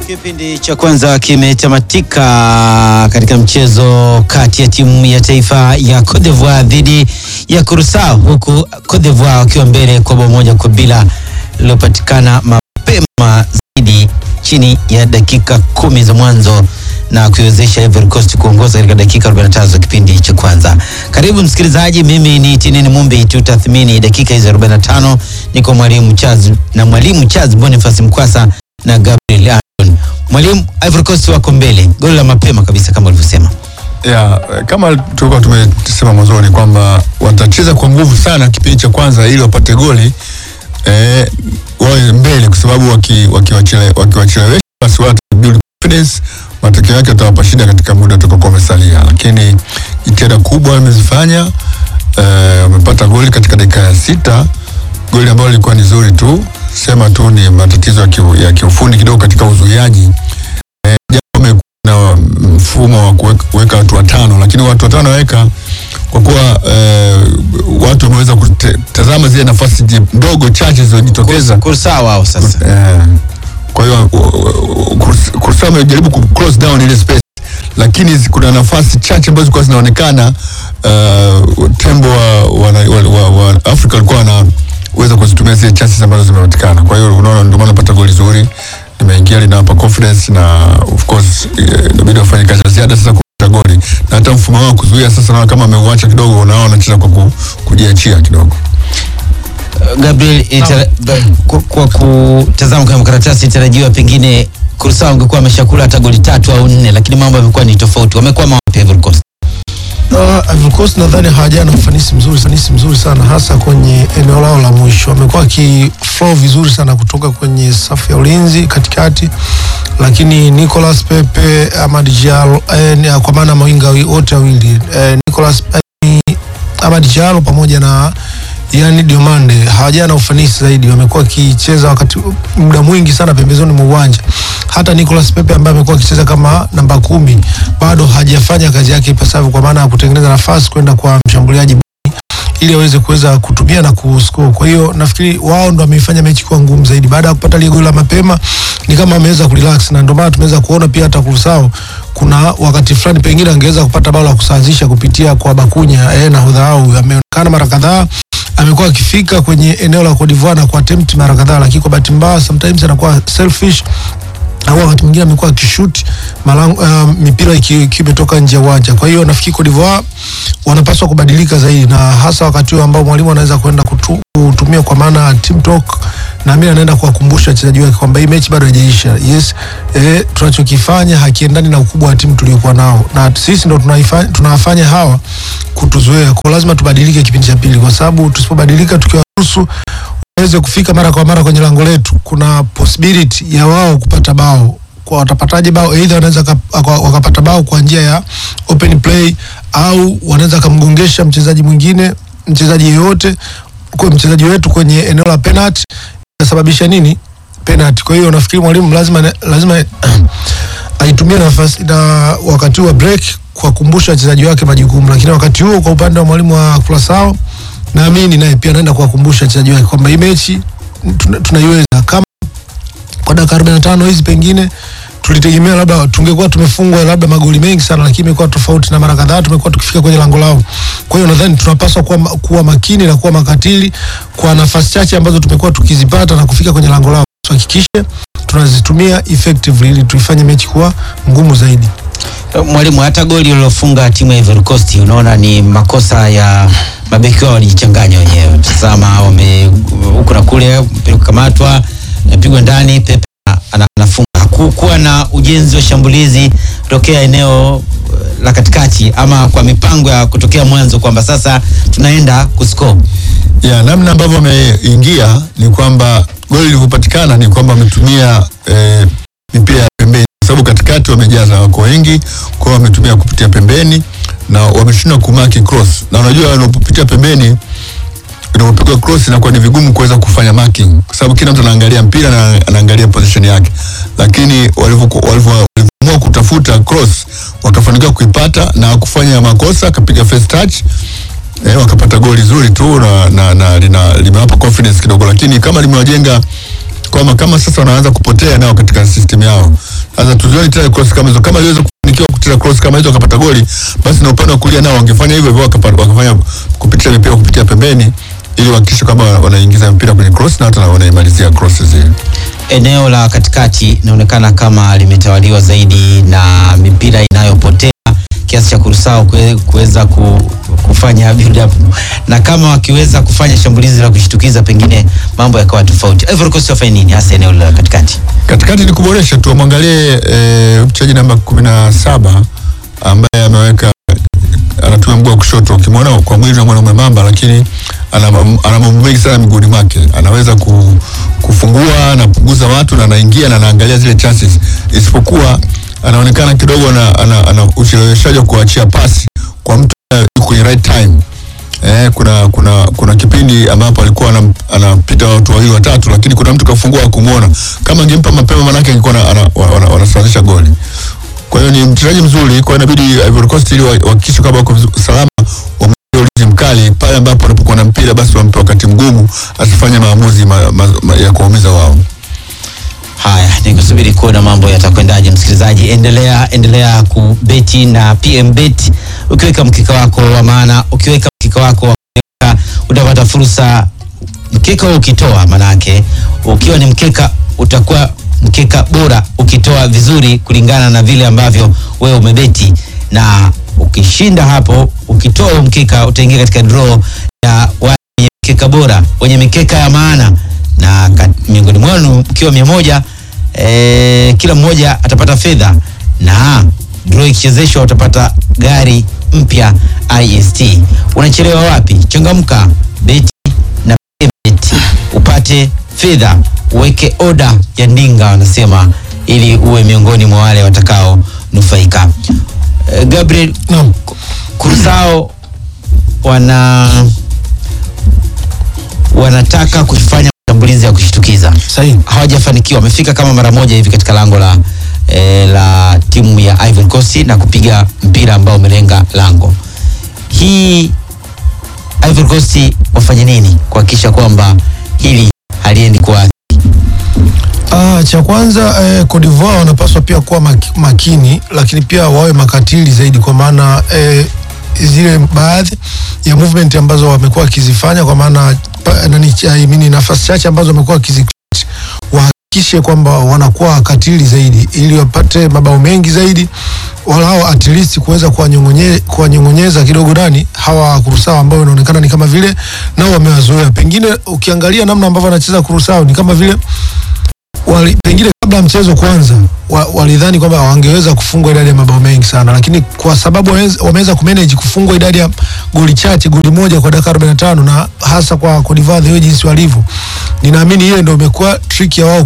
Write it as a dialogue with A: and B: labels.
A: Kipindi cha kwanza kimetamatika katika mchezo kati ya timu ya taifa ya Cote d'Ivoire dhidi ya Curacao, huku Cote d'Ivoire wakiwa mbele kwa bao moja kwa bila lililopatikana mapema zaidi chini ya dakika kumi za mwanzo na kuiwezesha Ivory Coast kuongoza katika dakika 45 za kipindi cha kwanza. Karibu msikilizaji, mimi ni Tinini Mumbi, tutathmini dakika hizo 45. Niko mwalimu Charles na mwalimu Charles Boniface Mkwasa na Gabriel Aaron. Mwalimu, Ivory Coast wako mbele, goli la mapema kabisa kama ulivyosema.
B: Ya, kama tulikuwa tumesema mwanzoni kwamba watacheza kwa nguvu sana kipindi cha kwanza ili wapate goli eh, wawe mbele kwa sababu wakiwachelewesha waki waki basi wata build confidence, matokeo yake watawapa shida katika muda utakaokuwa umesalia, lakini jitihada kubwa wamezifanya. Eh, wamepata goli katika dakika ya sita, goli ambalo lilikuwa ni zuri tu, sema tu ni matatizo ya kiu- ya kiufundi kidogo katika uzuiaji eh, japo na mfumo wa kuweka- kuweka watu watano, lakini watu watano waweka kwa kuwa eh, watu wameweza kutazama zile nafasi ji- ndogo chache zilizojitokeza.
A: Curacao wao sasa.
B: Eh, kwa hiyo Curacao amejaribu ku close down ile space, lakini zi- kuna nafasi chache ambazo zilikuwa zinaonekana uh, tembo wa, wa, wa, wa, wa Afrika walikuwa wanaweza kuzitumia zile chances ambazo zimepatikana. Kwa hiyo unaona, ndio maana napata goli zuri limeingia, linawapa confidence na of course eh, inabidi wafanye kazi ya ziada sasa kupata goli, na hata mfumo wao wa kuzuia sasa, naona kama ameuacha kidogo, unaona wanacheza kwa ku, kujiachia kidogo.
A: Gabriel, itara, ba- kwa, kwa kutazama kwenye makaratasi itarajiwa pengine Curacao angekuwa ameshakula hata goli tatu au nne, lakini mambo yamekuwa ni tofauti. Wamekwama wapi Ivory Coast?
C: Uh, Ivory Coast nadhani hawajawa na ufanisi mzuri, ufanisi mzuri sana hasa kwenye eneo lao la mwisho. Wamekuwa wakiflow vizuri sana kutoka kwenye safu ya ulinzi katikati, lakini Nicolas Pepe, Amad Diallo eh, ni- kwa maana mawinga wi- wote wawili eh, Nicolas eh, Amad Diallo pamoja na yani Diomande hawajawa na ufanisi zaidi, wamekuwa wakicheza wakati muda mwingi sana pembezoni mwa uwanja. Hata Nicolas Pepe ambaye amekuwa akicheza kama namba kumi bado hajafanya kazi yake ipasavyo, kwa maana ya kutengeneza nafasi kwenda kwa mshambuliaji ili aweze kuweza kutumia na kuscore. Kwa hiyo nafikiri wao ndo wameifanya mechi kuwa ngumu zaidi. Baada ya kupata lile goli la mapema, ni kama ameweza kurelax, na ndio maana tumeweza kuona pia hata Curacao kuna wakati fulani pengine angeweza kupata bao la kusawazisha kupitia kwa Bakunya eh, nahodha wao ameonekana mara kadhaa amekuwa akifika kwenye eneo la Cote d'Ivoire na kuattempt mara kadhaa, lakini kwa bahati mbaya sometimes anakuwa selfish au wakati mwingine amekuwa akishoot malango uh, mipira iki- ikiwa imetoka nje ya uwanja. Kwa hiyo nafikiri Cote d'Ivoire wanapaswa kubadilika zaidi, na hasa wakati huu ambao mwalimu anaweza kwenda kutu- kutumia kwa maana ya team talk, na mimi anaenda kuwakumbusha wachezaji wake kwamba hii mechi bado haijaisha. Yes, eh, tunachokifanya hakiendani na ukubwa wa timu tuliokuwa nao, na sisi ndo tunaifanya tunawafanya hawa kutuzoea. Kwa lazima tubadilike kipindi cha pili, kwa sababu tusipobadilika tukiwaruhusu waweze kufika mara kwa mara kwenye lango letu, kuna possibility ya wao kupata bao. Kwa watapataje bao? Either wanaweza kap- waka- wakapata bao kwa njia ya open play au wanaweza kamgongesha mchezaji mwingine, mchezaji yeyote kwa mchezaji wetu kwenye eneo la penalty, inasababisha nini? Penalty. Kwa hiyo nafikiri mwalimu lazima lazima aitumie nafasi na wakati huu wa break kuwakumbusha wachezaji wake majukumu, lakini wakati huo kwa upande wa mwalimu wa Curacao naamini naye pia anaenda kuwakumbusha wachezaji wake kwamba hii mechi tuna- tunaiweza. Kama kwa dakika 45 hizi pengine tulitegemea labda tungekuwa tumefungwa labda magoli mengi sana, lakini imekuwa tofauti, na mara kadhaa tumekuwa tukifika kwenye lango lao. Kwa hiyo nadhani tunapaswa kuwa, ma- kuwa makini na kuwa makatili kwa nafasi chache ambazo tumekuwa tukizipata na kufika kwenye lango lao, tuhakikishe tunazitumia effectively ili tuifanye mechi kuwa ngumu zaidi.
A: Mwalimu, hata goli lilofunga timu ya Ivory Coast unaona ni makosa ya mabeki wao, walijichanganya wenyewe. Tazama, wame huku na kule, mpira kukamatwa, napigwa ndani, Pepe ana- anafunga. Hakukuwa na ujenzi wa shambulizi tokea eneo eh, la katikati, ama kwa mipango ya kutokea mwanzo kwamba sasa tunaenda kuscore.
B: ya namna ambavyo wameingia ni kwamba goli lilivyopatikana ni kwamba wametumia eh, mipira ya pembeni, kwa sababu katikati wamejaza wako wengi, kwa hiyo wametumia kupitia pembeni na wameshindwa kumaki cross, na unajua unapopitia pembeni unapopigwa cross inakuwa ni vigumu kuweza kufanya marking, kwa sababu kila mtu anaangalia mpira na anaangalia position yake, lakini walivyoku- walivyo- walivyoamua kutafuta cross wakafanikiwa kuipata na kufanya makosa, akapiga first touch eh, wakapata goli zuri tu na, na, na lina, limewapa confidence kidogo, lakini kama limewajenga kwamba kama sasa wanaanza kupotea nao katika system yao. Sasa tuzione tena cross kama hizo, kama iliweza kufanikiwa kucheza cross kama hizo wakapata goli, basi na upande wa kulia nao wangefanya hivyo hivyo, wakapa- wakafanya kupitia mipira kupitia pembeni, ili wahakikishe kama wanaingiza mpira kwenye cross na hata wanaimalizia cross zile.
A: eneo la katikati inaonekana kama limetawaliwa zaidi na mipira inayopotea kiasi cha Kurusao kue- kuweza ku, kufanya build up na kama wakiweza kufanya shambulizi la kushtukiza pengine mambo yakawa tofauti. Ivory Coast wafanye nini hasa eneo la katikati?
B: katikati ni kuboresha tu, wamwangalie eh, mchezaji namba kumi na saba ambaye ameweka anatumia mguu wa kushoto. Ukimwona kwa mwili unamwona mwembamba, lakini ana ana mambo mengi sana miguuni mwake. Anaweza ku, kufungua, anapunguza watu na anaingia na anaangalia zile chances, isipokuwa anaonekana kidogo ana, ana, ana ucheleweshaji wa kuachia pasi kwa mtu ambaye yuko kwenye right time. Eh, kuna kuna kuna kipindi ambapo alikuwa anam- anapita watu wawili watatu, lakini kuna mtu kafungua kumwona. Kama angempa mapema, manake angekuwa ana- ana- wana- wanasawazisha goli. Kwa hiyo ni mchezaji mzuri, kwa hiyo inabidi Ivory Coast ili wahakikishe kwamba wako vizu- salama, wamwekee ulinzi mkali pale ambapo wanapokuwa na mpira, basi wampe wakati mgumu, asifanye maamuzi ma, ma, ma, ya kuwaumiza wao.
A: Haya, nikusubiri kuona mambo yatakwendaje. Msikilizaji, endelea endelea kubeti na PM Bet ukiweka mkeka wako wa maana, ukiweka mkeka wako wa kuweka, utapata fursa. Mkeka huo ukitoa, manake ukiwa ni mkeka utakuwa mkeka bora ukitoa vizuri kulingana na vile ambavyo wewe umebeti, na ukishinda hapo, ukitoa huo mkeka utaingia katika draw ya wale wenye mkeka bora, wenye mikeka ya maana na ka- miongoni mwenu mkiwa mia moja eh, kila mmoja atapata fedha na draw ikichezeshwa utapata gari mpya ist unachelewa wapi changamka beti na bet upate fedha uweke oda ya ndinga wanasema ili uwe miongoni mwa wale watakao nufaika eh, gabriel
C: Naam.
A: kurusao wana wanataka kufanya mashambulizi ya kushtukiza
C: Sahihi.
A: hawajafanikiwa wamefika kama mara moja hivi katika lango la eh, la timu ya Ivory Coast na kupiga mpira ambao umelenga lango hii Ivory Coast wafanye nini kuhakikisha kwamba hili haliendi kwa
C: Ah, cha kwanza eh, Cote d'Ivoire wanapaswa pia kuwa mak makini, lakini pia wawe makatili zaidi, kwa maana eh, zile baadhi ya movement ambazo wamekuwa wakizifanya, kwa maana pa- nani, I mean, nafasi chache ambazo wamekuwa wakizi wahakikishe kwamba wanakuwa wakatili zaidi, ili wapate mabao mengi zaidi, walao at least kuweza kuwanyong'onye- kuwanyong'onyeza kidogo nani hawa Kurusao ambao inaonekana ni kama vile nao wamewazoea. Pengine ukiangalia namna ambavyo wanacheza Kurusao ni kama vile wali, pengine kabla ya mchezo kwanza wa, walidhani kwamba wangeweza kufungwa idadi ya mabao mengi sana, lakini kwa sababu wameweza- wameweza kumanage kufungwa idadi ya goli chache, goli moja kwa dakika 45 na hasa kwa Cote d'Ivoire the way jinsi walivyo, ninaamini ile ndio imekuwa trick ya wao